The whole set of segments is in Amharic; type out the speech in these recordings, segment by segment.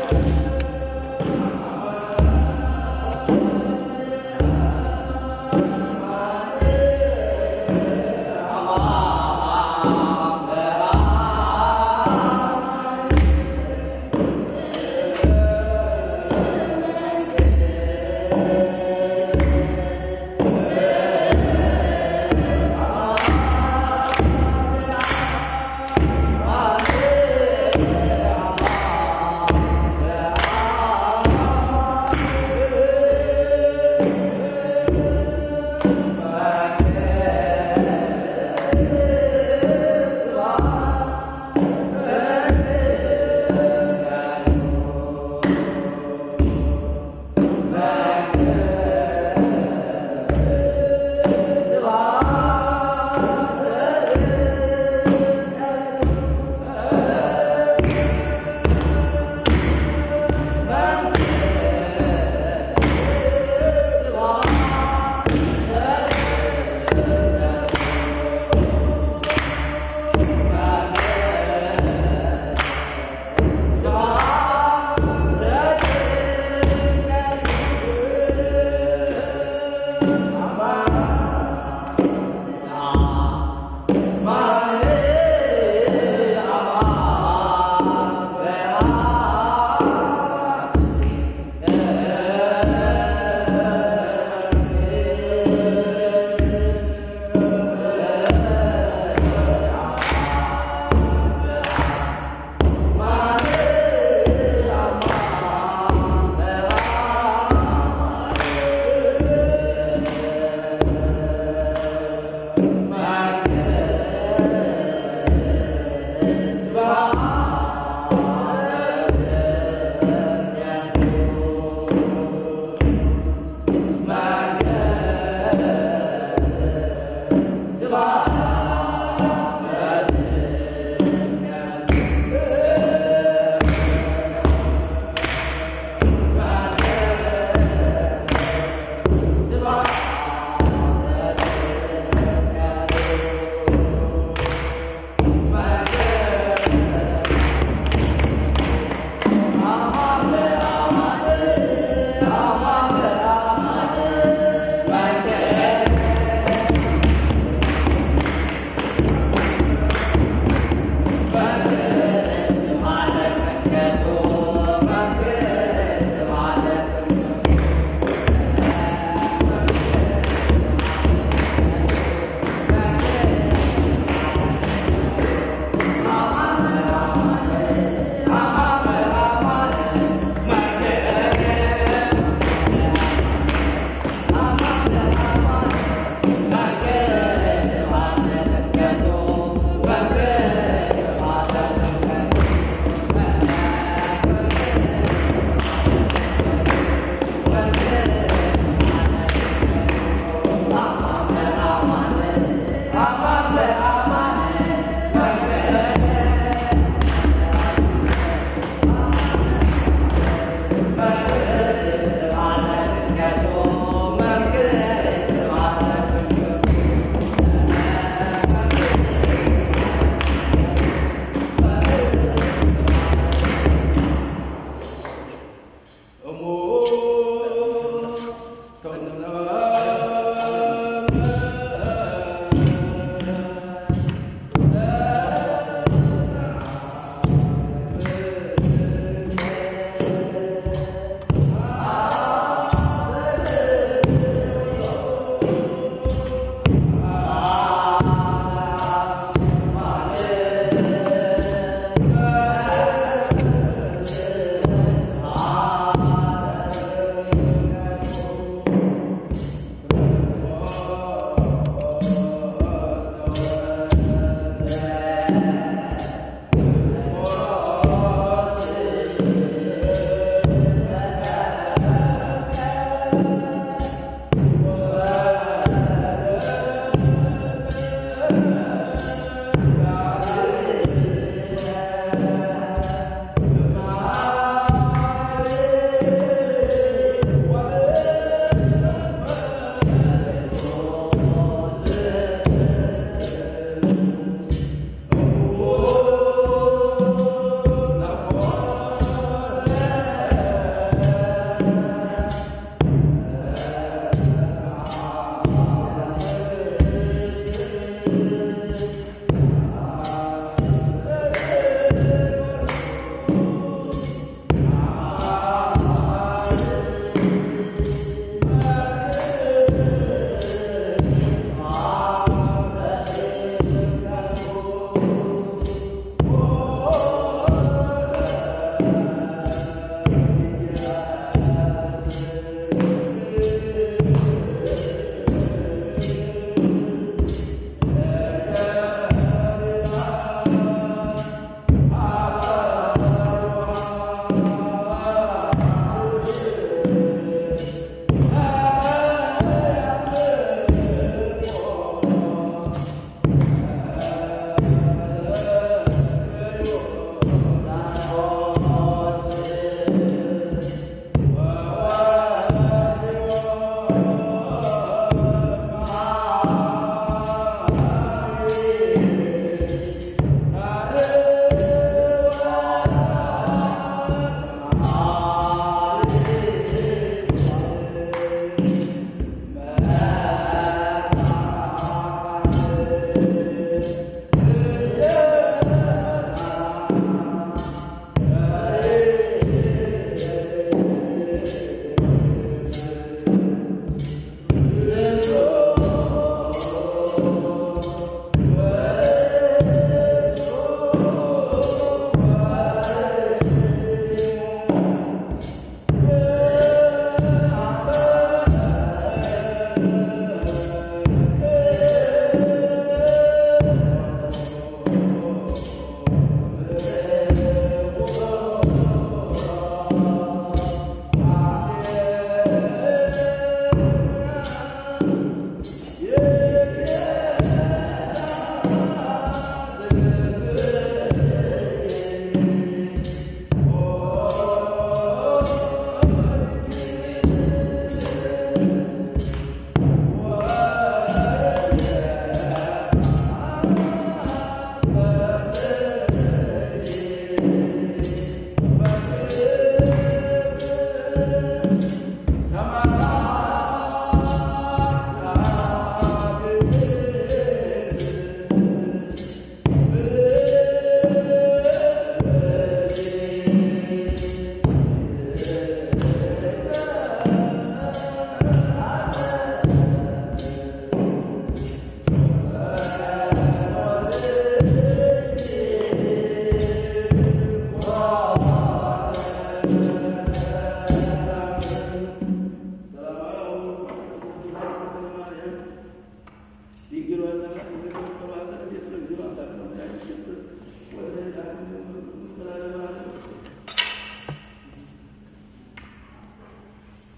Yeah.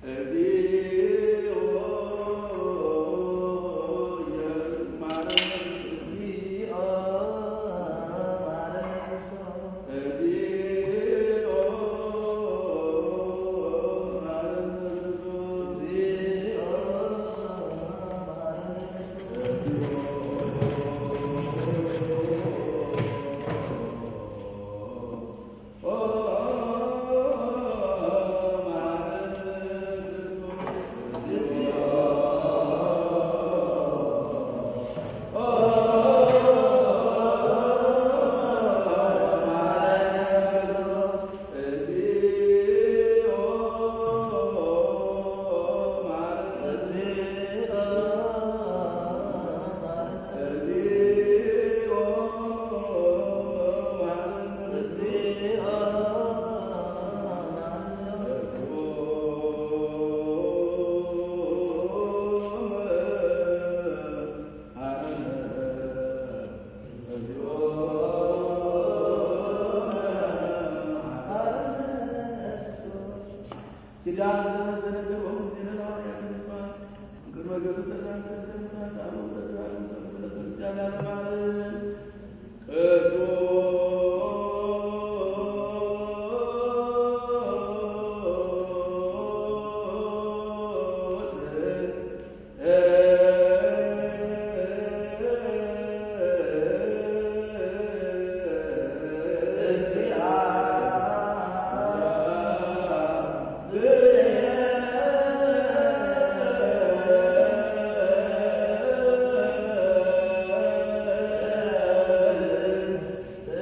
እ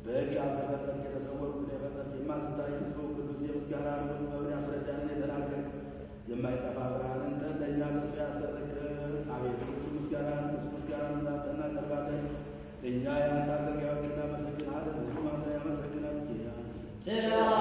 በእጅ አልተፈጠርክ የተሰወርኩት የፈጠርክ የማትታይ ሰው ቅዱስ የምስጋና ንጉሥ መብን ያስረዳንን የተናገርክ የማይጠፋ ብርሃንን ለእኛ ተስፋ ያሰጠቅ አቤቱ ብዙ ምስጋና ብዙ ምስጋና እንዳንተ እናቀርባለን። እኛ የአንተ አገልጋዮች እናመሰግናለን። ብዙ አንተ ያመሰግናል ጌታ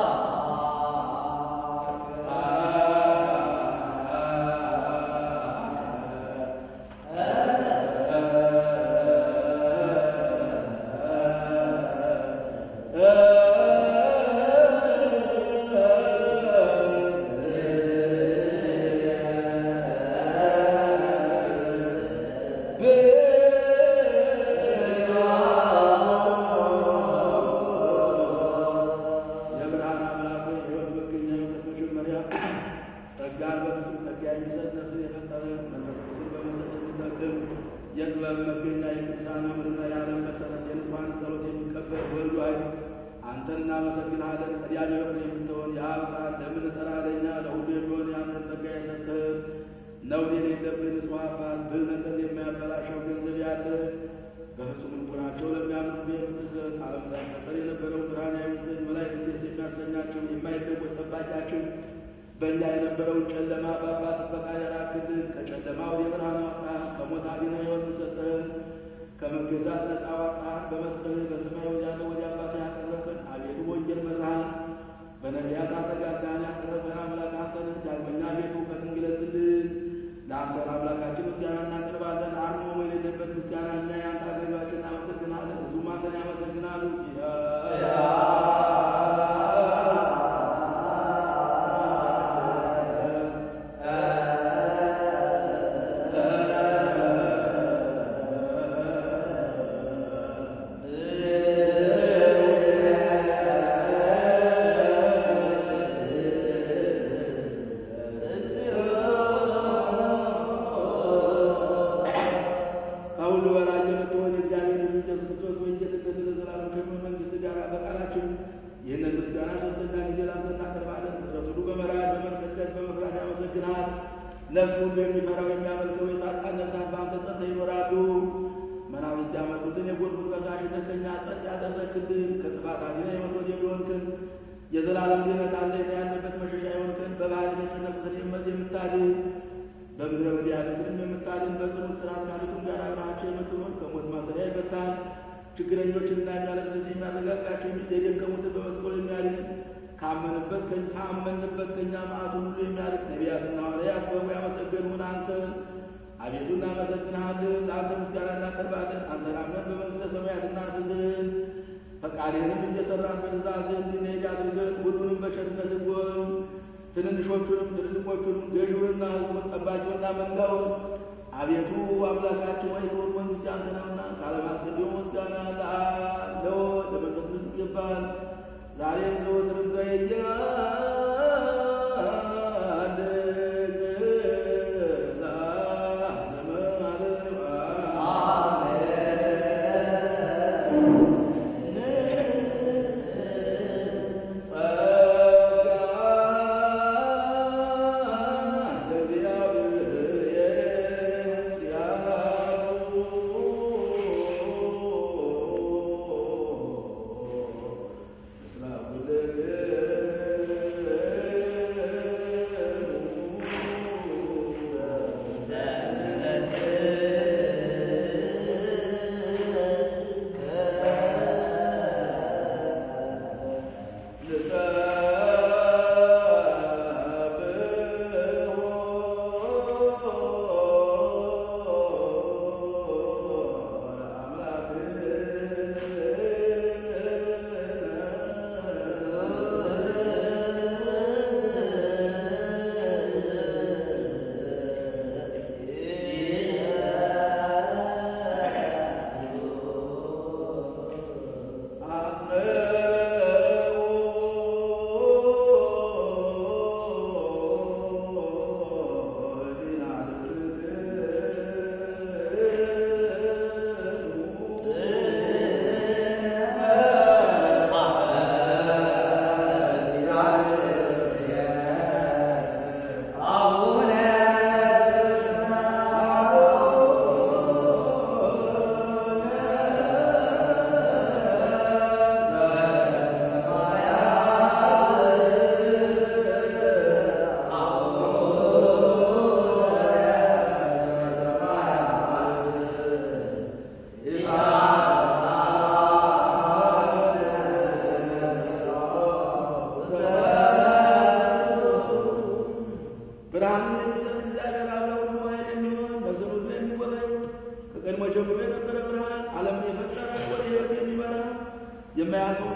የብርሃን አምላክ ሆይ ሕይወት መገኛ የሆንክ መጀመሪያ ጸጋን በፍጹም ጸጋ የሚሰጥ ነፍስን የፈጠረ መንፈስ ቅዱስን በመሰጠት የሚጠቅም የጥበብ መገኛ የቅዱሳን መምህርና የዓለም መሰረት የንጹሐን ጸሎት የሚቀበል ወልድ ሆይ አንተን እናመሰግንሃለን። ቀዳሚ የሆነ የምትሆን የአብ ቃል ለምንጠራ ለእኛ ለሁሉ የሚሆን የአንተን ጸጋ የሰጠህ ነውር የሌለብህ ንጹሕ አባት ብል ነቀዝ የማያበላሸው ገንዘብ ያለ በፍጹም ልቡናቸው ለሚያምኑ የምትሰጥ ዓለም ሳይፈጠር የነበረው ብርሃን ያዩት ዘንድ መላእክት ደስ የሚያሰኛቸው የማይለወጥ ጠባቂያችን በእኛ የነበረውን ጨለማ በአባት ጥበቃ ያራክልን ከጨለማ ወደ ብርሃን አወጣን። ከሞት አድነህ ሕይወትን ሰጠህን። ከመገዛት ነፃ አወጣን። በመስቀልህ በሰማይ ወዳለ ወደ አባት ያቀረብን አቤቱ ወንጌል መራሃን። በነቢያት አረጋጋን ያቀረብን አምላክ አንተን ዳግመኛ ቤቱ እውቀትን ግለጽልን። ለአንተ አምላካችን ምስጋና እናቀርባለን። አርሞ የሌለበት ምስጋና እኛ የአንተ አገልጋዮች እናመሰግናለን። ብዙም አንተን ያመሰግናሉ። ከሁሉ በላይ የምትሆን የእግዚአብሔር ልጅ ኢየሱስ ክርስቶስ ወንጌልነት ለዘላለም ከሚሆን መንግሥት ጋር በቃላችን ይህንን ምስጋና ሶስተኛ ጊዜ ላንተ እናቀርባለን። ፍጥረት ሁሉ በመራድ በመንቀጥቀጥ በመፍራት ያመሰግናል። ነፍስ ሁሉ የሚፈራው የሚያመልከው የጻድቃን ነፍሳት በአንተ ጸንተው ይኖራሉ። መናፍስት ያመጡትን የጎርፉን ፈሳሽነት ከእኛ ጸጥ ያደረግልን ከጥፋት አድነህ ሕይወት ወደ የሆንክን የዘላለም ድኅነት አለኝታ ያለበት መሸሻ የሆንክን በባህር የተጨነቁትን የመት የምታድን በምድረ በዳ ያሉትንም የምታድን በጽኑ እስራት ካሉትም ጋር አብረሃቸው የምትኖር ከሞት ማሰሪያ ይፈታል። ችግረኞችንና የሚያለቅሱትን የሚያረጋጋቸው የደከሙትን በመስቀሉ የሚያድን ካመንበት ካመንበት ከእኛ መዓቱን ሁሉ የሚያርቅ ነቢያትና ሐዋርያት በሙ ያመሰገኑን አንተ አቤቱ እናመሰግንሃለን። ለአንተ ምስጋና እናቀርባለን። አንተን አምነን በመንግሥተ ሰማያት እናርፍ ዘንድ ፈቃድህንም እየሰራን በትእዛዝህ እንድንሄድ አድርገን ሁሉንም በቸርነት ጎን ትንንሾቹንም ትልልቆቹንም ገዥውንና ሕዝቡን ጠባቂውንና መንጋውን አቤቱ አምላካችን ወይ ክቡር መንግሥት ያንተ ነውና ከዓለም አስቀድሞ ምስጋና ለአብ ለወልድ ለመንፈስ ቅዱስ ይገባል ዛሬም ዘወትርም Yeah.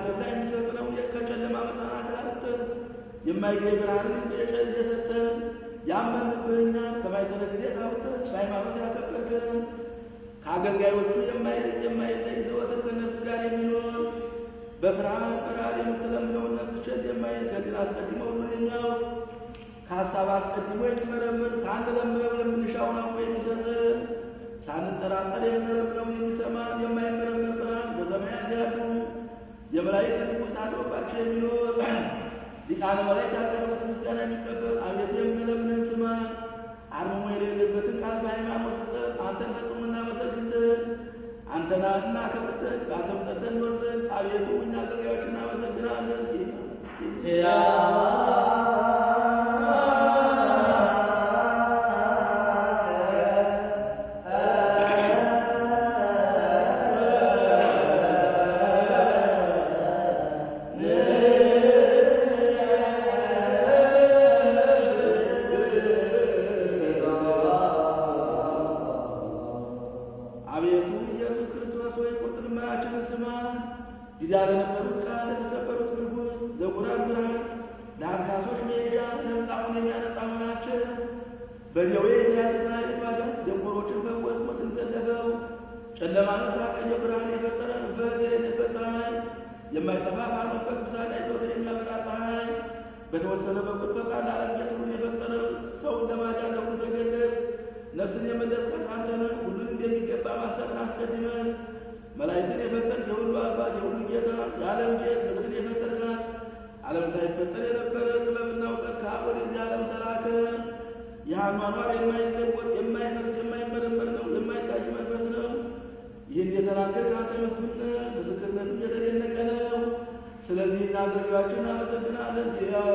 ተድላ የሚሰጥ ነው። ከጨለማ መሰናክል አውጥተህ የማይገኝ ብርሃንን የሰጠህ ያመንብህ እኛን ከማይሰነ ጊዜ አውጥተህ በሃይማኖት ያከበርከን ከአገልጋዮቹ የማይርቅ የማይለይ ዘወትር ከእነርሱ ጋር የሚኖር በፍርሃት በረሃብ የምትለምነውን ነፍስችን የማይል ከድል አስቀድሞ ሁሉን የሚያውቅ ከሀሳብ አስቀድሞ የሚመረምር ሳንለምነው የምንሻውን አውቆ የሚሰጥን ሳንጠራጠር የምንለምነውን የሚሰማን የማይመረምር ብርሃን በሰማያት ያሉ የመላእክት ንጉሥ አድሮባቸው የሚኖር ሊቃነ መላእክት ያቀረቡት ምስጋና የሚቀበል አቤቱ የምንለምንን ስማ። አርምሞ የሌለበትን ቃል በሃይማኖት ስጠን። አንተን ፈጽሞ እናመሰግን ዘንድ አንተና እናከብር ዘንድ በአንተም ጸንተን እንኖር ዘንድ አቤቱ እኛ አገልጋዮች እናመሰግናለን። አቤቱ ኢየሱስ ክርስቶስ ሆይ ቁርጥ ልመናችንን ስማ። ዲዳ ለነበሩት ቃል ለተሰበሩት ንጉሥ ለጉራን ብርሃን ለአንካሶች መሄጃ ለምጻሙን የሚያነጻ ሆናቸው በደዌ የተያዙትን ኃይል ማዳን ደንቆሮችን ፈወስ ሞትን ዘለፈው ጨለማን ሳቀየ ብርሃን የፈጠረ በት የሌለበት ፀሐይ የማይጠፋ ፋኖስ በቅዱሳን ላይ ዘወትር የሚያበራ ፀሐይ በተወሰነ በቁጥ ፈቃድ ዓለም ሁሉን የፈጠረው ሰውን ለማዳን ለሁሉ ተገለጽ። ነፍስን የመለስከት አንተ ነህ። ሁሉን እንደሚገባ ማሰብን አስቀድመን መላእክትን የፈጠርክ የሁሉ አባት የሁሉ ጌታ የዓለም ጌጥ ምድርን የፈጠርካት ዓለም ሳይፈጠር የነበረ ጥበብና እውቀት ከአብ ወደዚህ ዓለም ተላከ። ይህ አኗኗር የማይለወጥ የማይፈርስ የማይመረመር ነው፣ የማይታይ መንፈስ ነው። ይህን የተናገር ከአንተ መስፍን ነህ፣ ምስክርነትም የተደነቀ ነው። ስለዚህ እናገልጋዮችን እናመሰግናለን።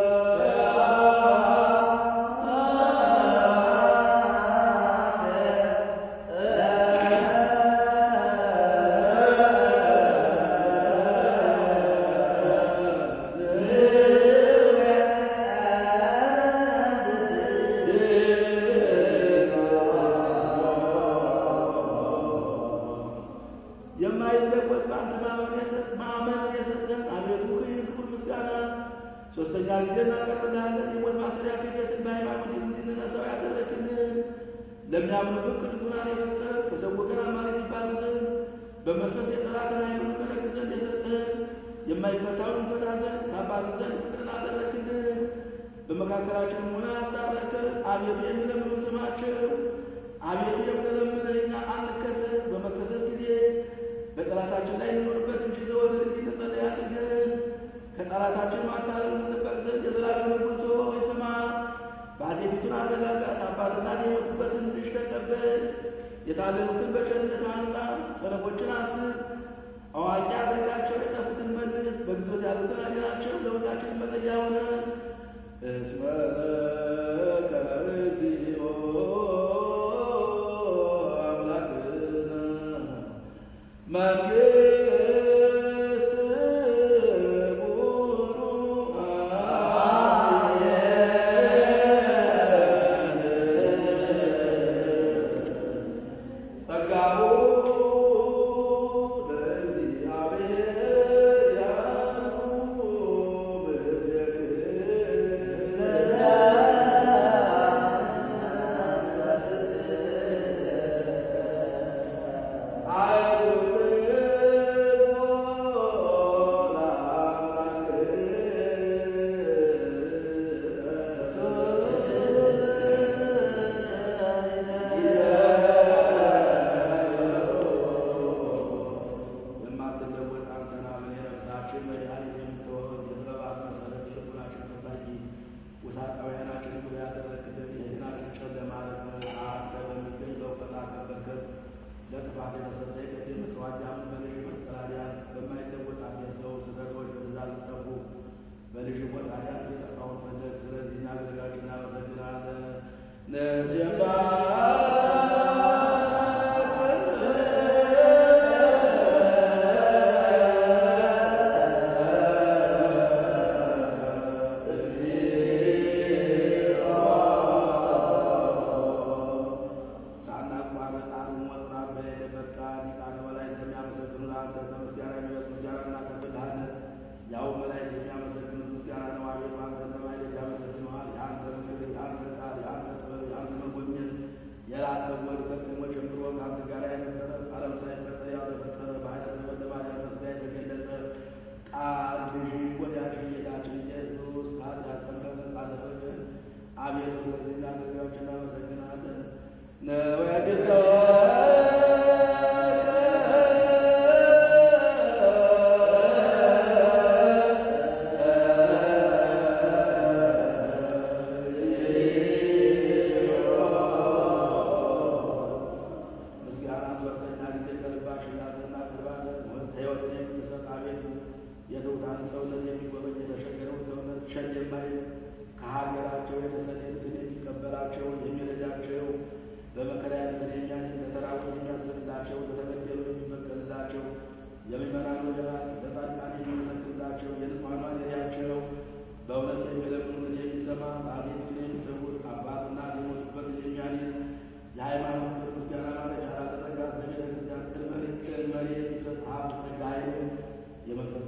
የማይለወጥ በአንተ ማመን የሰጠን አቤቱ ይህ ክቡር ምስጋና ሶስተኛ ጊዜ እናቀርብልሃለን። የሞት ማሰሪያ ክህደትን በሃይማኖት እንድንነሳው ያደረግልን ለሚያምኑብህ ቅዱናን የፈጠረ ከሰው ወገን አማልክት ይባሉ ዘንድ በመንፈስ የጠላትን ኃይሉን መለክ ዘንድ የሰጠን የማይፈታውን ፈታ ዘንድ ከአባት ዘንድ ፍቅርን አደረግልን። በመካከላችንም ሆነ አስታረቅን። አቤቱ የሚለምኑን ስማቸው። አቤቱ የምንለምንህ እኛ አንከሰስ። በመከሰስ ጊዜ በጠላታችን ላይ እንኖርበት እንጂ ዘወትር እንዲጸለይ አድርገን ከጠላታችን ማታለል ስንበቅ ዘንድ የዘላለም ንጉሥ ሆይ ስማ። ባልቴቲቱን አረጋጋት። አባትና የሞቱበትን ልጅ ተቀበል። የታለሉትን በቸርነት አንጻ። ሰነፎችን አስብ፣ አዋቂ አድርጋቸው። የጠፉትን መልስ፣ በግዞት ያሉትን አድናቸው። ለሁላችን መጠጊያ ሆነ እስመ ከርዚኦ አምላክነ መንግስት ጸጋሁ ለእግዚአብሔር ያሉ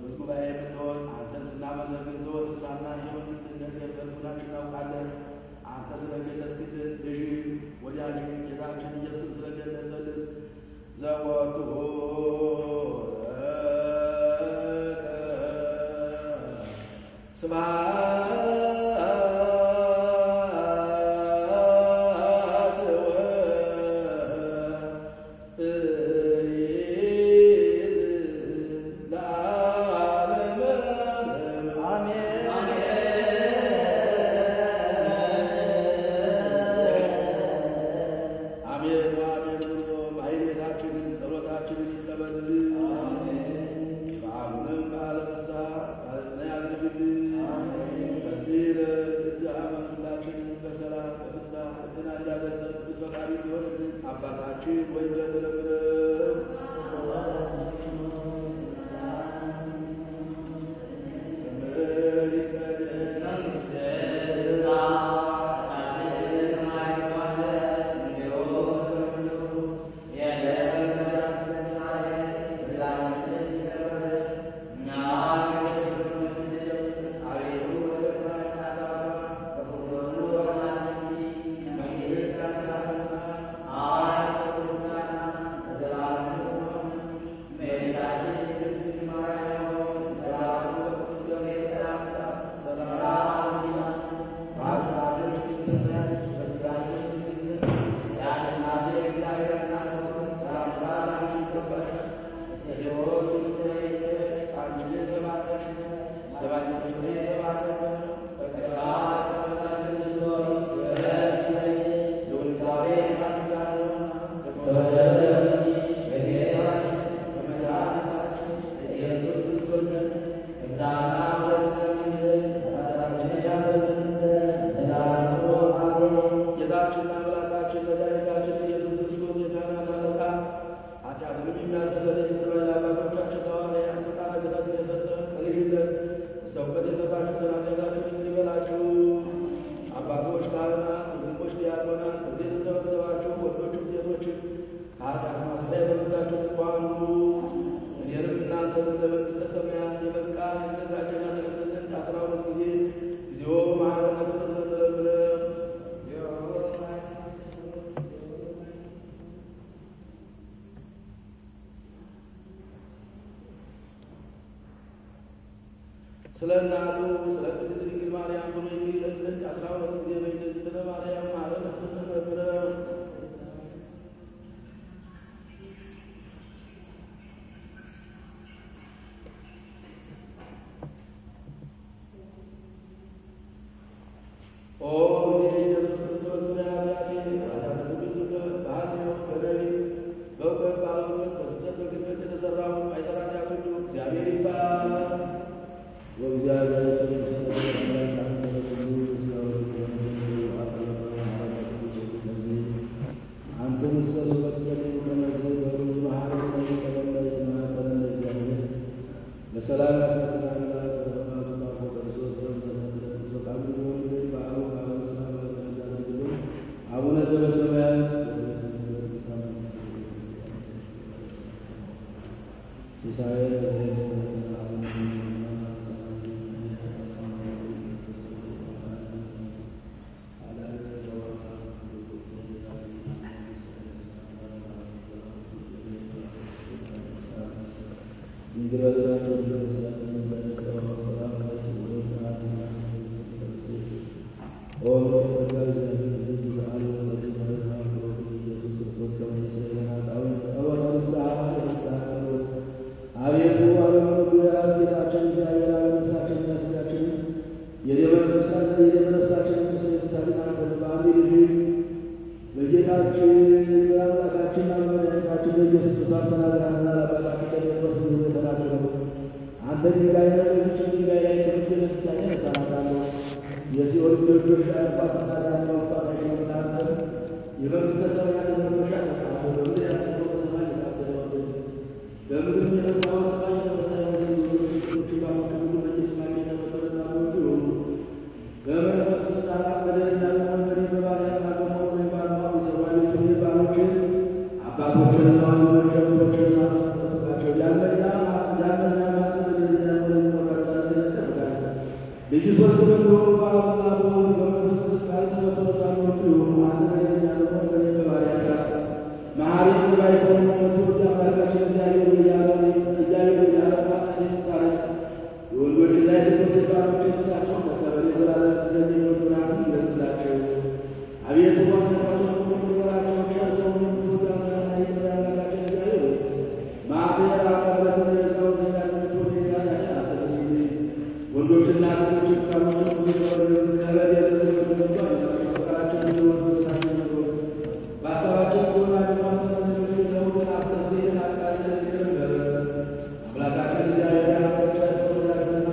ቅዱስ ጉባኤ የምትሆን አንተን ስናመሰግን ዘወትር ሳናይ የመንግሥትን ነገር በልቡናችን እናውቃለን። አንተ ስለገለጽክልን ልጅ ወዳጅ ጌታችን ኢየሱስ ስለገለጸልን ዘወትሁ ስብሐት ወእይዝ ለዓለመ አሜን አሜን ብሎ ማሕሌታችንን ጸሎታችንን ይቀበልልን። በዓሉንም በዓለ ፍስሐ በዓለ ያድርግልን። በዚህ ዕለት እዚህ ዓመት ሁላችንን በሰላም በፍስሐ በጤና እንዲያደርሰን ቅዱስ ፈቃዱ ይሆንልን። አባታችን ወይ ብለን ለምነን ስምህ ይቀደስ ጌታችንና አምላካችን መድኃኒታችን ኢየሱስ ክርስቶስ የካህናት አለቃ ኃጢአትንም የሚያስተሰርይ ይቅር ባይ ለአባቶቻችን ሐዋርያት ሥልጣነ ክህነትን የሰጠ ከልጅነት እስከ እውቀት የሰጣችሁትን ኃጢአታችሁን ይቅር ይበላችሁ። አባቶች ካህናት፣ ወንድሞች ዲያቆናት፣ በዚህ የተሰበሰባችሁ ወንዶችም ሴቶችም ከኃጢአት ማሰሪያ የተፈታችሁ ንጹሐን ሁኑ። እኔንም እናንተንም ለመንግሥተ ሰማያት የበቃን የተዘጋጀን ያደርገን ዘንድ አስራ ሁለት ጊዜ እግዚኦ በመሐረነ ክርስቶስ ለምነው ስለ እናቱ ስለ ቅድስት ድንግል ማርያም ብሎ የሚለን ዘንድ አስራ ሁለት ጊዜ በእንደዚህ ስለ ማርያም ማለት ተመክረው ኦ ጊዜ ኢየሱስ ክርስቶስ ስለ ኃጢአቴ ኃጢአተ ብዙ በኃጢአት በደሌ በእውቀት ባለእውቀት በስህተት በግድፈት የተሠራውን አይሠራ ኃጢአት ሁሉ እግዚአብሔር ይባል። ወእግዚአብሔር በሰላም አቡነ ዘበሰማያት አቤቱ አለመኖሩ የራስጌታችን እግዚአብሔር አለመሳችን ያስጋችን የደመነሳችን የደመነሳችን ምስል ታሪካን በአንድ ልጅ በጌታችን በአምላካችን በመድኃኒታችን በኢየሱስ ክርስቶስ ተናግረሃልና ለአባታችን ለጴጥሮስ እንዲሁ ተናገረው። አንተ ድንጋይ ነህ፣ በዚህች ድንጋይ ላይ ትምህርቴን ብቻዬን እሠራታለሁ። የሲኦል ደጆች ሊያልፏትና ሊያንኳኳታቸው እናንተ የመንግሥተ ሰማያትን መክፈቻ እሰጥሃለሁ። በምድር ያሰበው በሰማይ የታሰበ ይሆን ዘንድ በምድር የመጣው በሰማይ የተፈታ ይሆን ዘንድ ብዙዎች ባሮች ሁሉ በየስማቸው የተፈጠረ ዛሬዎች ይሆኑ በመንፈስ ውስጥ አራት በደልና በመንበሪ በባሪያና በሞት ባለማዊ ሰዋዮች ባሮችን አባቶችንና ወንድሞችን እህቶችን ማስጠበቃቸው ያለና ያለና ሶስት ደግሞ በአብና በወልድ በመንፈስ ቅዱስ ቃል ተመሰረቱ ይሁኑ። አንድ ላይ ያለው በባሪያቸው መሐሪ ባይሰሙ መቶ አምላካችን እግዚአብሔር እያለ እግዚአብሔር እያለ ጣረ የወንዶችና የሴቶች ባሮችን እሳቸውን መቀበል የዘላለም ለሚኖር ብርሃን ይግለጽላቸው። አቤቱ ዋነታቸው ምክራቸው ሸርሰው ምትወዳና የመዳላቸው እግዚአብሔር ማቴር አቀረተ የሰው ዘያነት ወደ ጋር አሰስኝ ወንዶችና ሴቶች ካሉት ከረድ የተዘመቷል ፍቅራቸው እንዲወዱ ስራቸው ነው በሀሳባቸው ጎና ልማት ለውጥን አስተስሬትን አቃለ ይቅርበል አምላካችን እግዚአብሔር ያመቻ ሰው ዛትና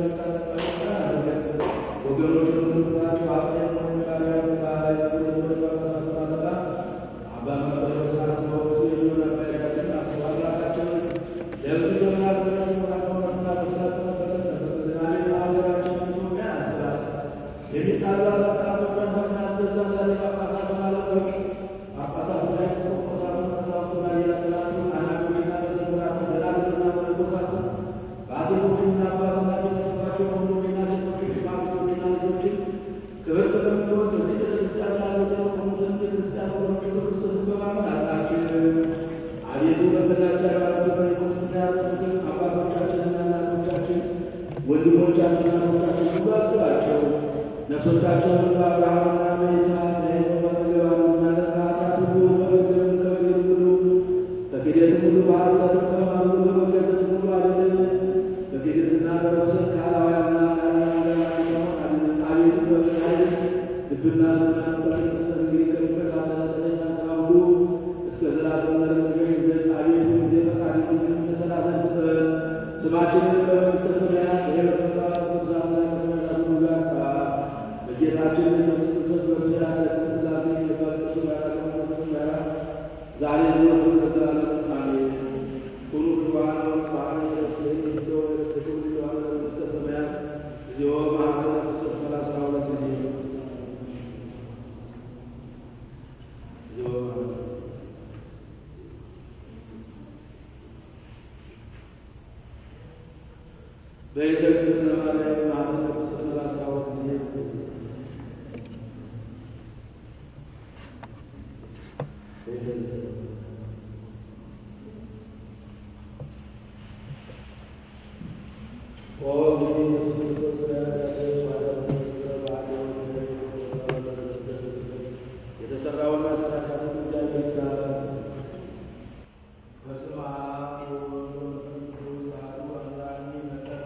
ወገኖች ሁሉባቸው አቅም ባሪያ ባሪያ ባሳባላ አባ መጠረስ አስበው ሲሉ ነበር ያስን አስባ አምላካቸውን ለብዙ ዘመናት በመራቀውና በስራት መበረት ሀገራችን ኢትዮጵያ ያስባል የሚጣሉ አላጣቶች መንፈስ ያስገዛ ዛሬ ጳጳሳት ማለቶች ጳጳሳት ላይ ቆቆሳቱ መሳፍቱ ላይ ያላሉ አናቶችና መዘምራቱ ደናግልና መነኮሳቱ በአቴቶችና አባቶቻቸው ተስፋቸው ወንዶችና ሴቶች ሽማግሌዎችና ልጆችን ክብር ተቀምጦ በዚህ ቤተክርስቲያን ያለው ሙትን ቤተክርስቲያን ወሮች ክርስቶስን በማመን አጣችን አቤቱ በበላቸው ያባላቸው በኢየሱስ ያሉትን አባቶቻችንና እናቶቻችን ወንድሞቻችንና እናቶቻችን ሁሉ አስባቸው ነፍሶቻቸውን በአብርሃምና በይስሐቅ በሄኖክ በመገባሉና ለኃጢአት ሁሉ በመገብ ከመገብ ሁሉ በክደትም ሁሉ በሐሰትም ከማሉ በመገዘት ሁሉ አድነን። በክደትና በርኩሰት ከአላውያንና ከአላውያን አድነን። አቤቱ በፍቅርህ ልብና ልቡናን በመስጠት እንግዲህ ከሚፈታተን ከሰይጣን ሥራ ሁሉ እስከ ዘላለም ለመንገድ ዘንድ አቤቱ ጊዜ ፈቃድህን እንሰላዘን ስጠን። ስማችንን በመንግሥተ ሰማያት የመንግሥት ቅዱሳንና ከሰማዕታት ሁሉ ጋር ጻፍ። በጌታችን ኢየሱስ ክርስቶስ በእርሱ ያለ ስላሴ የባቅሱ ጋር ከመንፈስ ጋር ዛሬ ዘወትር ለዘላለም አሜን። ኩኑ ፍርሃነ ወጽባነ ረስይ ዶ ረስኩ ዮሐን መንግሥተ ሰማያት እግዚኦ መሐረነ ክርስቶስ ሰላሳ ሁለት ጊዜ እግዚኦ መሐረነ በኢየሱስ ለማርያም መሐረነ ክርስቶስ ሰላሳ ሁለት ጊዜ የተሰራውን መሰረታት እግዚአብሔር ጋር በስመ አብ ወወልድ ወመንፈስ ቅዱስ አሐዱ አምላክ መጠን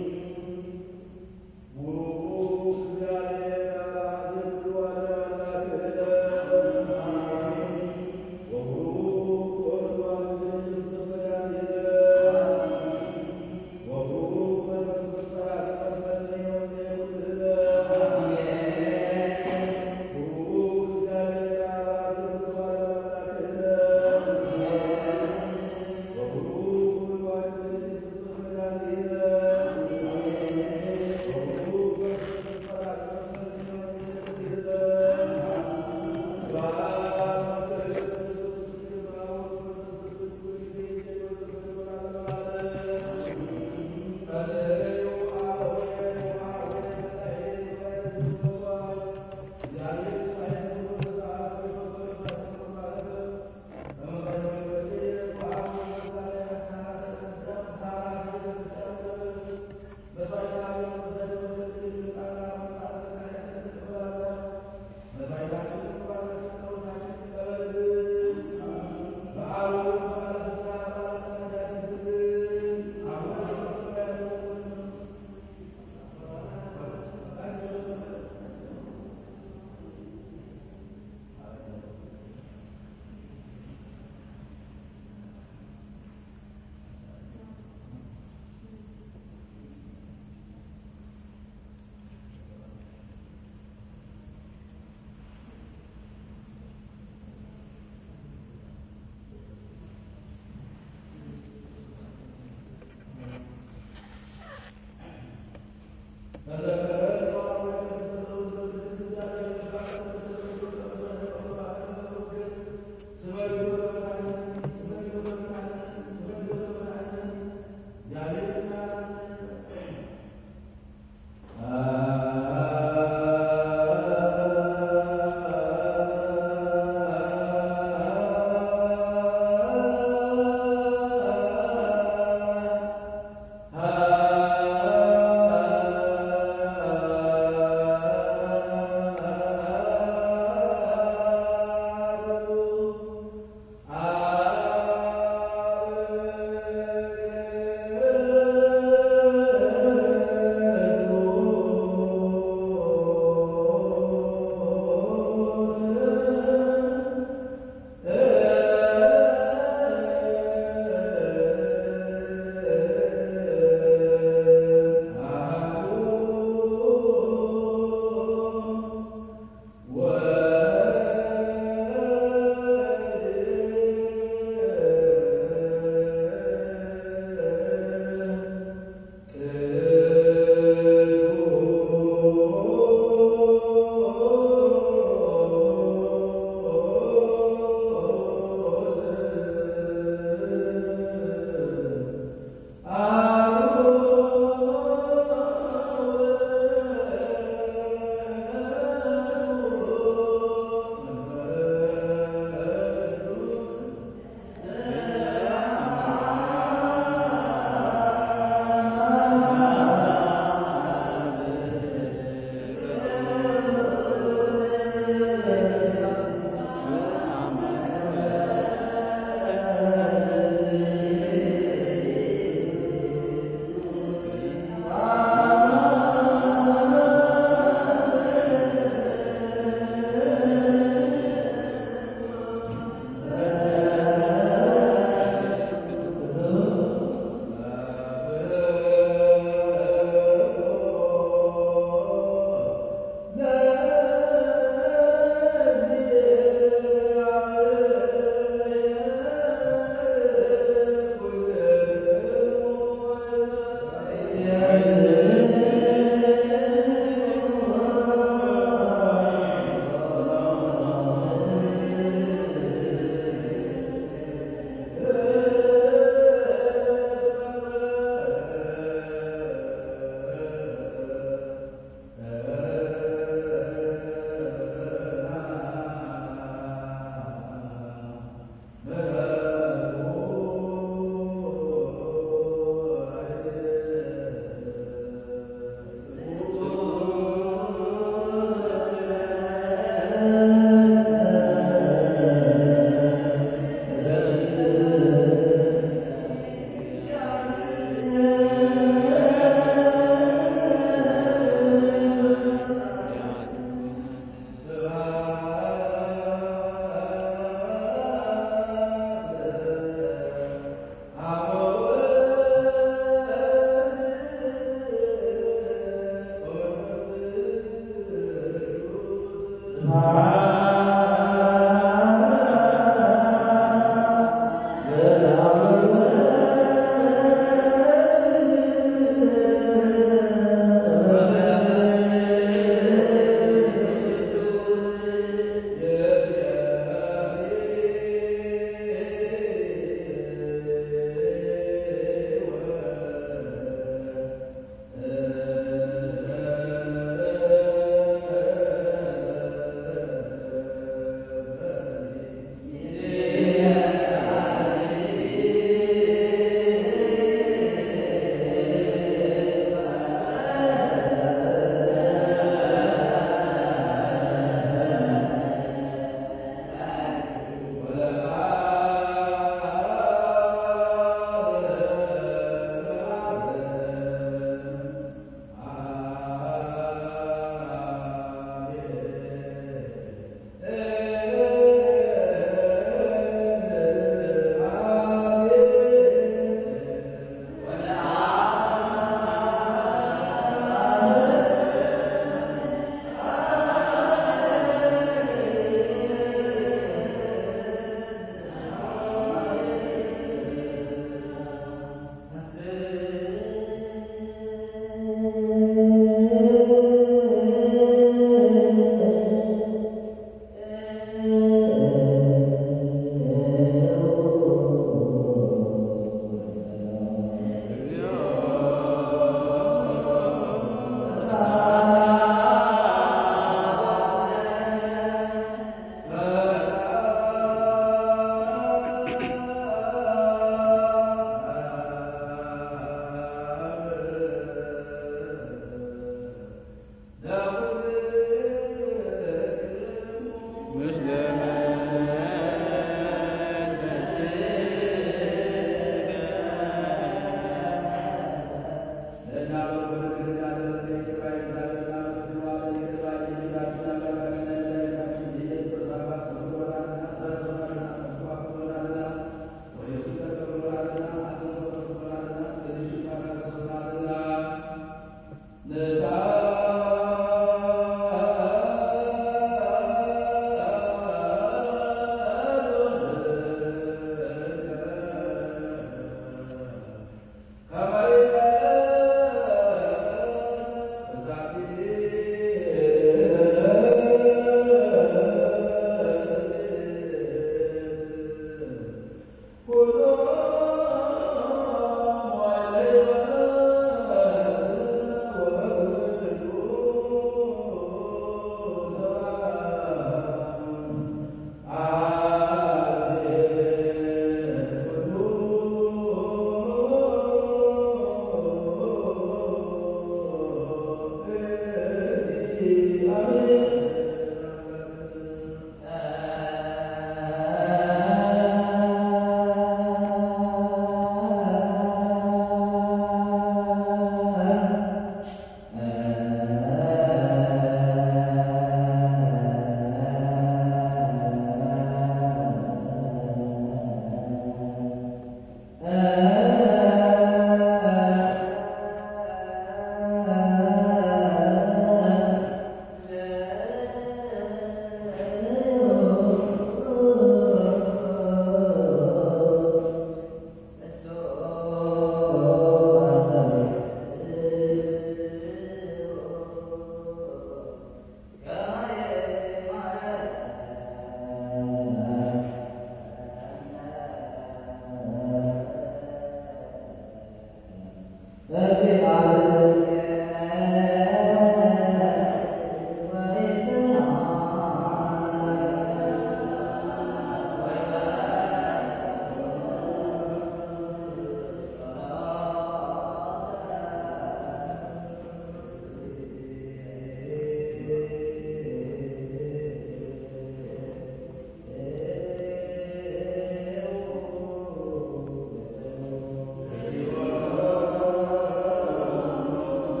♪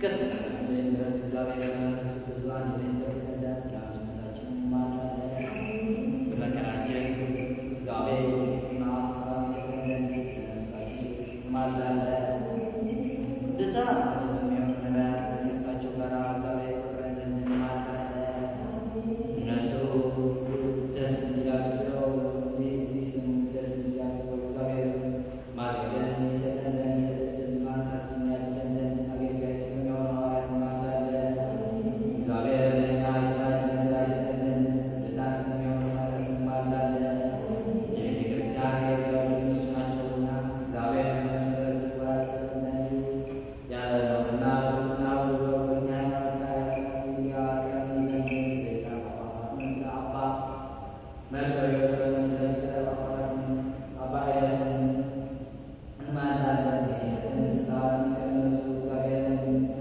ፍጻሜ ድረስ እግዚአብሔር በመንግሥቱ አንድ ላይ ተገዛን ስለ አንድነታችን እንማልዳለን። በመከራችን እግዚአብሔር ትዕግስትና ሀሳብ ይሰጠን ዘንድ ስለ ነፍሳችን ትዕግስት እንማልዳለን። ቅዱሳን ስለሚሆን ነገር ከደስታቸው ጋር እግዚአብሔር ይፈቅረን ዘንድ እንማልዳለን። እነሱ ደስ እንዲላቸው እንዲስሙ ደስ እንዲላቸው እግዚአብሔር ማገልገልን ይሰጠን ዘንድ እድል ማንሳትን ያድለን ዘንድ አገልጋይ ስለሚሆን ሐዋርያት እንማልዳለን። እግዚአብሔር ለእኛ የሥራችንን ሥራ ይሰጠን ዘንድ ቅዱሳን ስለሚሆኑ ሐዋርያት እንማልዳለን። የቤተ ክርስቲያን አገልጋዮች እነሱ ናቸውና እግዚአብሔር እነሱ በትኩረት ይሰጠን ዘንድ ያለነውና ብዙና ብዙ በእኛ ሃይማኖት ላይ ያቀረቡ ዘንድ ስለ አባ ስለ አባ መርቆሬዎስ ስለ ሊቀ ጳጳሳት አባ ኤልያስን እንማልዳለን። የክህነትን ስልጣን ከእነሱ እግዚአብሔርን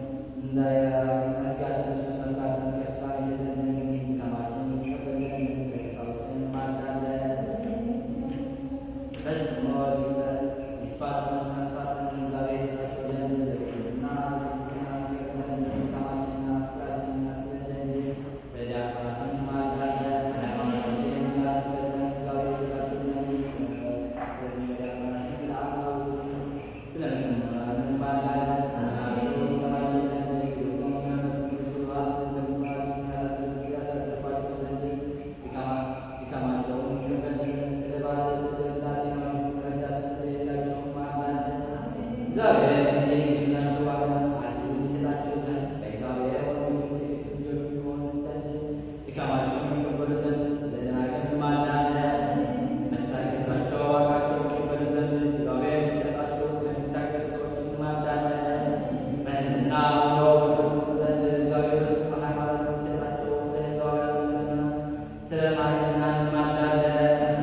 እንዳያጋድሱ መልካም ሲያሳ ይሰጠን ዘንድ ድካማችን ይቀበል ዘንድ ስለ ቀሳውስት እንማልዳለን። ፈጽሞ ሊፋቱን መፋትን እግዚአብሔር ይሰጣቸው ዘንድ በቅድስና በቅድስና ይቀር ዘንድ ድካማችንና ፍቅራችንን እናስበን ዘንድ ስለ ዲያቆናት እንማልዳለን። ሃይማኖታችን እንዳትፈት ዘንድ እግዚአብሔር ይሰጣቸው ዘንድ ስለ ዲያቆናት ስለ አባሉ ስለ መዘምራን እንማልዳለን። ካህናቱ ይሰማቸው ዘንድ ግሩም መንፈስ ቅዱስ ስብሐት ለሁላችን ያሳርፋቸው ዘንድ ድካማ- ድካማቸውን ይቀበል ዘንድ ስለ ባለ ስለ ብላቴናው ረዳት ስለሌላቸው እንማልዳለን። እግዚአብሔር የሚላቸው አድል ይሰጣቸው ዘንድ ለእግዚአብሔር ወንዶች ሴት ልጆች ይሆኑ ዘንድ ድካማቸውን ይቀበሉ ዘንድ ስለ ደናግል እንማልዳለን። መታገሳቸው ዋጋቸው ይቀበሉ ዘንድ እግዚአብሔር የሚሰጣቸው ስለሚታገሱ ሰዎች እንማልዳለን። በንጽሕና ሆነው ይጠብቁ ዘንድ እግዚአብሔር ጽኑ ሃይማኖት የሚሰጣቸው ስለ ሕዝባውያን ስለ ማይና እንማልዳለን።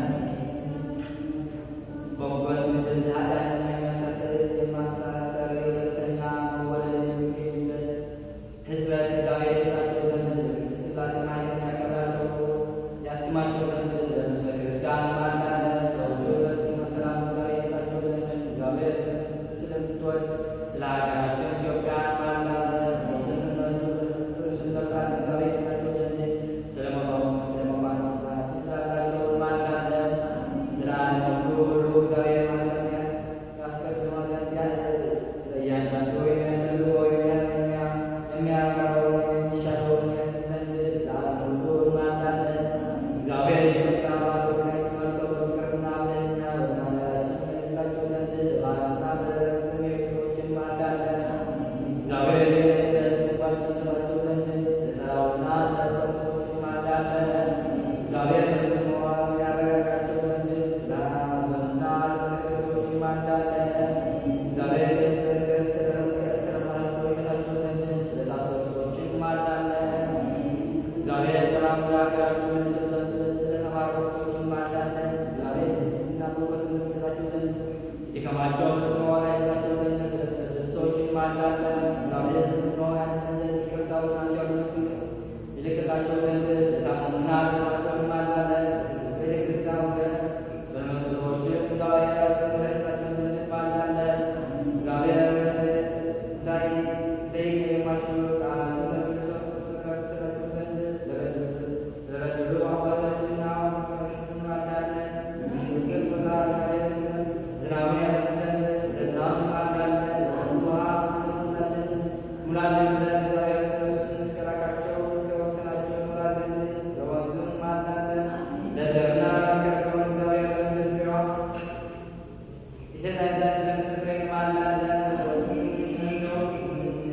በጎን ምድር ኃጢአትን የሚያሳስር የማስተሳሰር የሁለተኛ መወለድ የሚገኝበት ሕዝበ እግዚአብሔር ይሰጣቸው ዘንድ ቅድስት ሥላሴን ኃይልን ያከብራቸው ያትማቸው ዘንድ ስለ ነፍሰ ክርስቲያን እንማልዳለን። ተወልዶ ስመ ሰላም እግዚአብሔር ይሰጣቸው ዘንድ እግዚአብሔር ስለምትወድ ስለ ሀገራችን ኢትዮጵያ እንማልዳለን። ሞትን እነሱ እርሱን መፍራት እግዚአብሔር ይሰጣቸው ዘንድ ስለ መባው ስለ መባን ስርዓት ይዛላቸው እንማልዳለን። ስለ ዓለሞቹ ሁሉ እግዚአብሔር ማሰብ ያስ- ያስቀድመው ዘንድ ያለ ለእያንዳንዱ የሚያስፈልገው የሚያ- የሚያ- የሚያቀርበው የሚሻለውን ያስብ ዘንድ ስለ ዓለም ሁሉ እንማልዳለን። እግዚአብሔር የኢትዮጵያ አባቶች ላይ ተመልከው በፍቅርና በእኛ በመናገራችን መልሳቸው ዘንድ በዓልና በዕረፍት የሚሄዱ ሰዎችን እንማልዳለን። እግዚአብሔር የሚባቸው ተባቸው ዘንድ ስለተራቡና ስለተጠሙ ሰዎች እንማልዳለን። እግዚአብሔር ፍጹም ያረጋጋቸው ዘንድ ስለ ሐዘንና ስለተከዙ ሰዎች እንማልዳለን። እግዚአብሔር የእስር መሆናቸው ይፈታቸው ዘንድ ስለታሰሩ ሰዎች እንማልዳለን። እግዚአብሔር ሰላም ለሀገራችን ይሰጥ ዘንድ ስለተማረኩ ሰዎች እንማልዳለን። እግዚአብሔር ትዕግስትና በእውቀት ይሰጣቸው ዘንድ ድካማቸውን ፈጽሞ ዋጋ ይሰጣቸው ዘንድ ስለተሰደዱ ሰዎች እንማልዳለን። እግዚአብሔር ፈጽሞ ያድነን ዘንድ ይቅርታውን እንዲያደርጉ ይልክላቸው ዘንድ ስለታመሙና ስለታሰሩ እንማልዳለን። ቅድስት ቤተ ክርስቲያን ወገን ስለመጡ ሰዎችም እግዚአብሔር ያድነን ይሰጣቸው ዘንድ እንማልዳለን። እግዚአብሔር ላይ ላይ የማይችሉ ቃላትን መልሰው ስለተሰጣቸው ዘንድ ስለበደሉ ስለበደሉ አባቶችና ወንድሞች እንማልዳለን። የሚሹትን ቦታ እግዚአብሔር ዝናብ ያዘንብ ዘንድ ስለ ዝናብ እንማልዳለን። ወንዝ ውሃ ሙላልን ሙላልን ብለን እግዚአብሔር እነሱ እስከላካቸው እስከ ወሰናቸው ሙላ ዘንድ ስለ ወንዙ እንማልዳለን። ለዘርና ለሚያደርገውን እግዚአብሔር በመዘርዘሪያዋ ይሰጠን ዘንድ ስለምትፍሬ እንማልዳለን።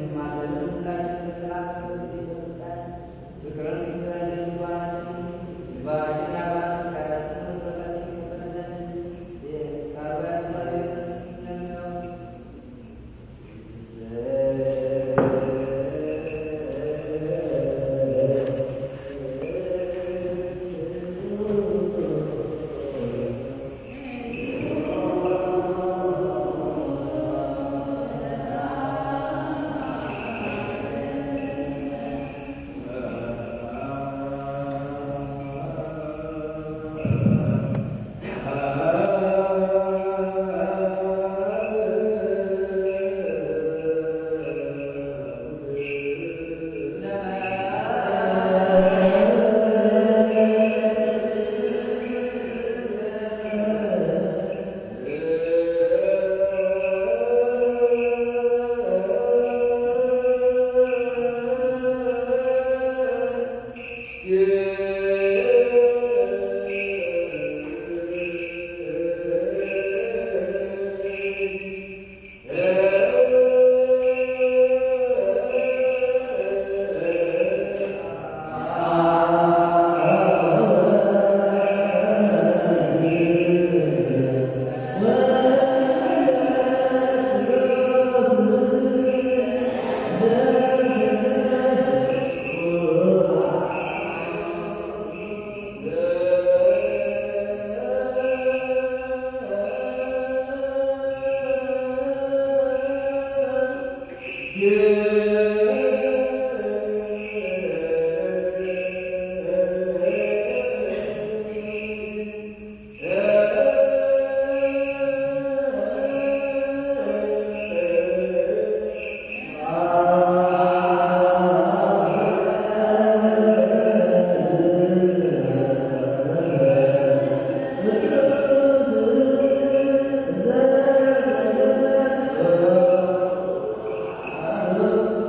እ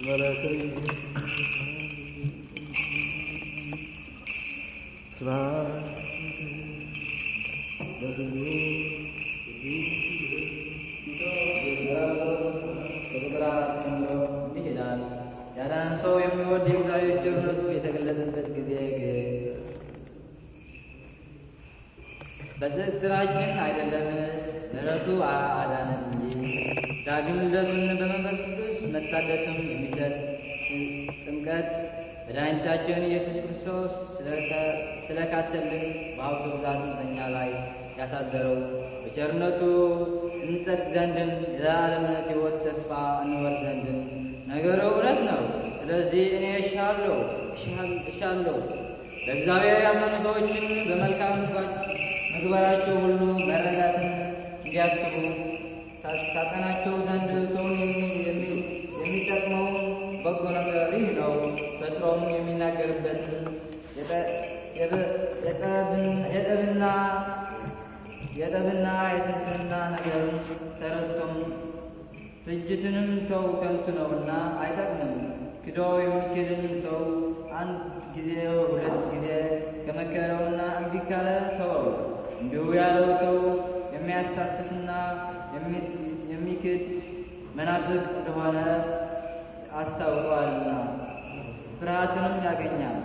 ከቁጥር አራት ጀምሮ እንዲህ ይላል። ያዳነን ሰው የሚወድ የእግዚአብሔር ቸርነቱ የተገለጠበት ጊዜ ግን በጽድቅ ስራችን አይደለምን፣ ምሕረቱ አዳነን እንጂ ዳግም ልደቱን በመንፈስ ቅዱስ መታደስም የሚሰጥ ጥምቀት መድኃኒታችን ኢየሱስ ክርስቶስ ስለካሰልን በሀብቱ ብዛትም በእኛ ላይ ያሳደረው በቸርነቱ እንጸድቅ ዘንድም የዘላለምነት ሕይወት ተስፋ እንወርስ ዘንድም ነገሩ እውነት ነው። ስለዚህ እኔ እሻለሁ እሻለሁ በእግዚአብሔር ያመኑ ሰዎችን በመልካም ምግባራቸው ሁሉ መረዳትን እንዲያስቡ ታጸናቸው ዘንድ ሰውን የሚጠቅመው በጎ ነገር ይህ ነው። ፈጥሮም የሚናገርበትን የጠብና የጠብና የስንፍና ነገርን ተረድቶም ፍጅትንም ተው ከንቱ ነውና አይጠቅምም። ክዶ የሚክድን ሰው አንድ ጊዜ ሁለት ጊዜ ከመከረውና እምቢ ካለ ተወው። እንዲሁ ያለው ሰው የሚያሳስትና የሚክድ መናፍቅ እንደሆነ አስታውቋልና ፍርሃትንም ያገኛል።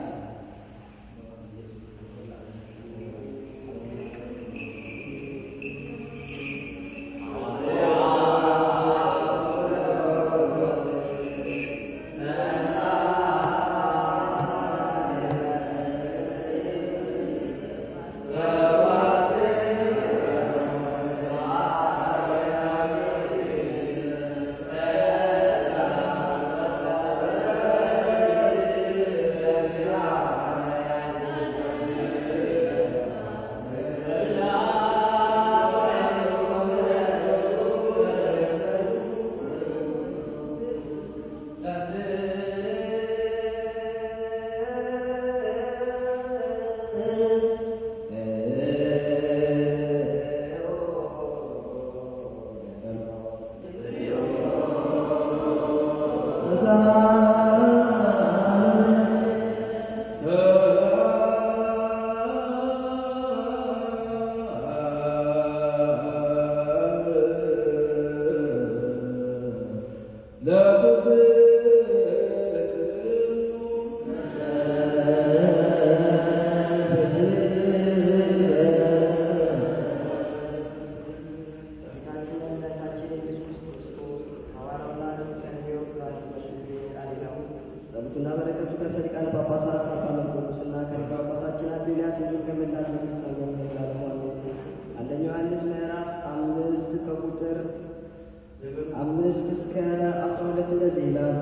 ጸሎቱና በረከቱ ከሰሪቃነ ጳጳሳት አባ መርቆሬዎስና ከሊቀ ጳጳሳችን አቤልያስ እንዲሁም ከመላው መንግስት ጋር ተላልፏል። አንደኛው ዮሐንስ ምዕራፍ አምስት ከቁጥር አምስት እስከ አስራ ሁለት እንደዚህ ይላል።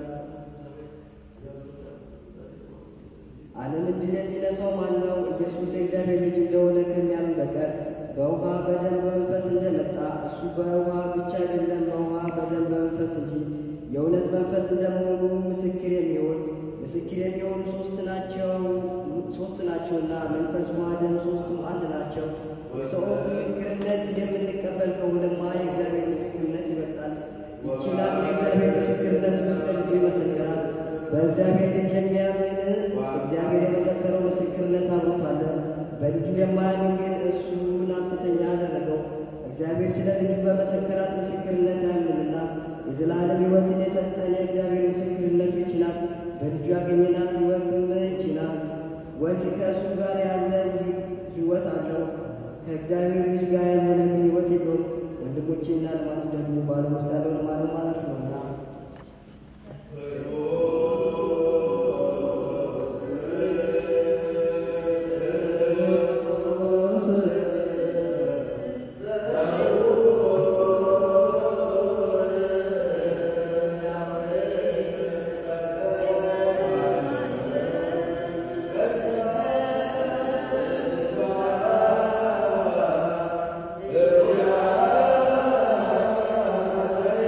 ዓለምን ድል የሚነሳው ማን ነው? ኢየሱስ የእግዚአብሔር ልጅ እንደሆነ ከሚያምን በቀር በውሃ በደም በመንፈስ እንደመጣ እሱ በውሃ ብቻ አይደለም፣ በውሃ በደም በመንፈስ እንጂ የእውነት መንፈስ እንደመሆኑ ምስክር የሚሆን ምስክር የሚሆኑ ሶስት ናቸው ሶስት ናቸውና መንፈስ፣ ውሃ፣ ደም ሶስቱም አንድ ናቸው። የሰው ምስክርነት የምንቀበል ከሆነማ የእግዚአብሔር ምስክርነት ይበልጣል። ይህች ናት የእግዚአብሔር ምስክርነት ውስጥ ልጁ ይመሰክራል። በእግዚአብሔር ልጅ የሚያምን እግዚአብሔር የመሰከረው ምስክርነት አብሮታል። በልጁ የማያምን ግን እሱን ሐሰተኛ አደረገው፣ እግዚአብሔር ስለ ልጁ በመሰከራት ምስክርነት አያምንምና። የዘላለም ሕይወትን የሰጠን የእግዚአብሔር ምስክርነቱ ይህች ናት። በልጁ ያገኘናት ሕይወትም ይህች ናት። ወልድ ከእሱ ጋር ያለ ሕይወት አለው፣ ከእግዚአብሔር ልጅ ጋር ያልሆነ ግን ሕይወት የለውም። ወንድሞቼና ልማቱ ደግሞ በዓለም ውስጥ ያለውን ማለት ማለት ነውና ያ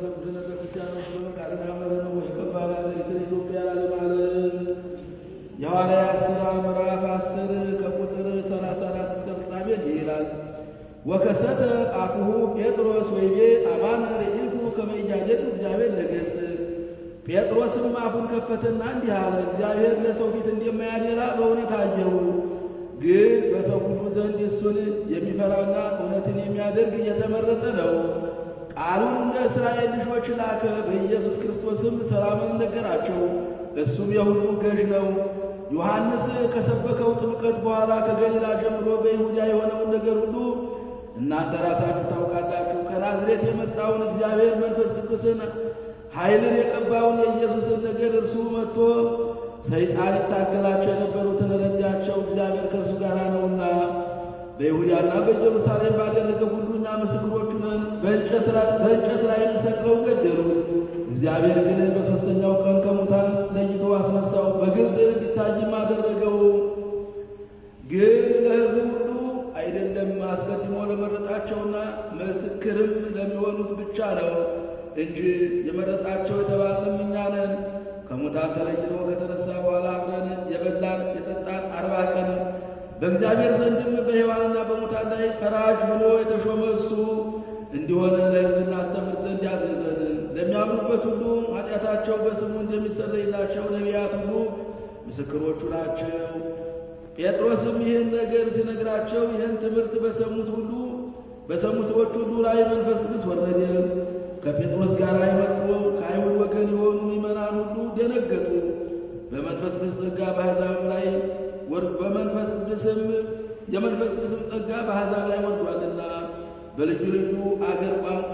ቅዱስነ ክርስቲያኖች በመቃልና መረ ነው የከባድ ሀገሪትን ኢትዮጵያ ላለማለም የሐዋርያት ሥራ ምዕራፍ አስር ከቁጥር ሰላሳ አራት እስከ ፍጻሜ እንዲህ ይላል። ወከሰተ አፉሁ ጴጥሮስ ወይቤ አማነ ርኢኩ ከመ ኢያደሉ እግዚአብሔር ለገጽ ጴጥሮስም አፉን ከፈተና እንዲህ አለ፣ እግዚአብሔር ለሰው ፊት እንደማያደላ በእውነት አየሁ። ግን በሰው ሁሉ ዘንድ እሱን የሚፈራና እውነትን የሚያደርግ እየተመረጠ ነው። ቃሉን እንደ እስራኤል ልጆች ላከ። በኢየሱስ ክርስቶስም ሰላምን ነገራቸው። እሱም የሁሉ ገዥ ነው። ዮሐንስ ከሰበከው ጥምቀት በኋላ ከገሊላ ጀምሮ በይሁዳ የሆነውን ነገር ሁሉ እናንተ ራሳችሁ ታውቃላችሁ። ከናዝሬት የመጣውን እግዚአብሔር መንፈስ ቅዱስን ኃይልን የቀባውን የኢየሱስን ነገር እርሱ መጥቶ ሰይጣን ይታገላቸው የነበሩትን ረዳቸው። እግዚአብሔር ከእርሱ ጋር ነውና በይሁዳና በኢየሩሳሌም ባደረገ ሁሉ እኛ ምስክሮቹ ነን። በእንጨት ላይ ሰቅለው ገደሉት። እግዚአብሔር ግን በሦስተኛው ቀን ከሙታን ለይቶ አስነሳው፣ በግልጥ እንዲታይም አደረገው። ግን ለሕዝቡ ሁሉ አይደለም፣ አስቀድሞ ለመረጣቸውና ምስክርም ለሚሆኑት ብቻ ነው እንጂ የመረጣቸው የተባልንም እኛ ነን። ከሙታን ተለይቶ ከተነሳ በኋላ አብረን የበላን የጠጣን አርባ ቀን በእግዚአብሔር ዘንድም በሕያዋንና በሙታን ላይ ፈራጅ ሆኖ የተሾመ እሱ እንዲሆነ ለሕዝብ እናስተምር ዘንድ ያዘዘን። ለሚያምኑበት ሁሉ ኃጢአታቸው በስሙ እንደሚሰረይላቸው ነቢያት ሁሉ ምስክሮቹ ናቸው። ጴጥሮስም ይህን ነገር ሲነግራቸው ይህን ትምህርት በሰሙት ሁሉ በሰሙ ሰዎች ሁሉ ላይ መንፈስ ቅዱስ ወረደ። ከጴጥሮስ ጋር የመጡ ከአይሁድ ወገን የሆኑ ምዕመናን ሁሉ ደነገጡ። በመንፈስ ቅዱስ ጸጋ በአሕዛብም ላይ በመንፈስ ቅዱስም የመንፈስ ቅዱስም ጸጋ በአሕዛብ ላይ ወርዷልና በልዩ ልዩ አገር ቋንቋ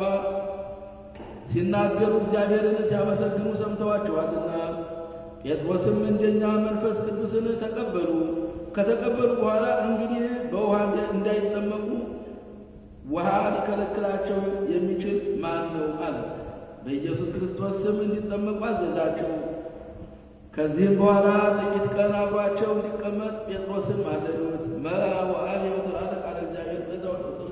ሲናገሩ እግዚአብሔርን ሲያመሰግኑ ሰምተዋቸዋልና። ጴጥሮስም እንደኛ መንፈስ ቅዱስን ተቀበሉ። ከተቀበሉ በኋላ እንግዲህ በውሃ እንዳይጠመቁ ውሃ ሊከለክላቸው የሚችል ማን ነው? አለ። በኢየሱስ ክርስቶስ ስም እንዲጠመቁ አዘዛቸው። ከዚህም በኋላ ጥቂት ቀን አብሯቸው እንዲቀመጥ ጴጥሮስን ማለዱት። መላ ወአብ የወተላለ ቃለ እግዚአብሔር በዛው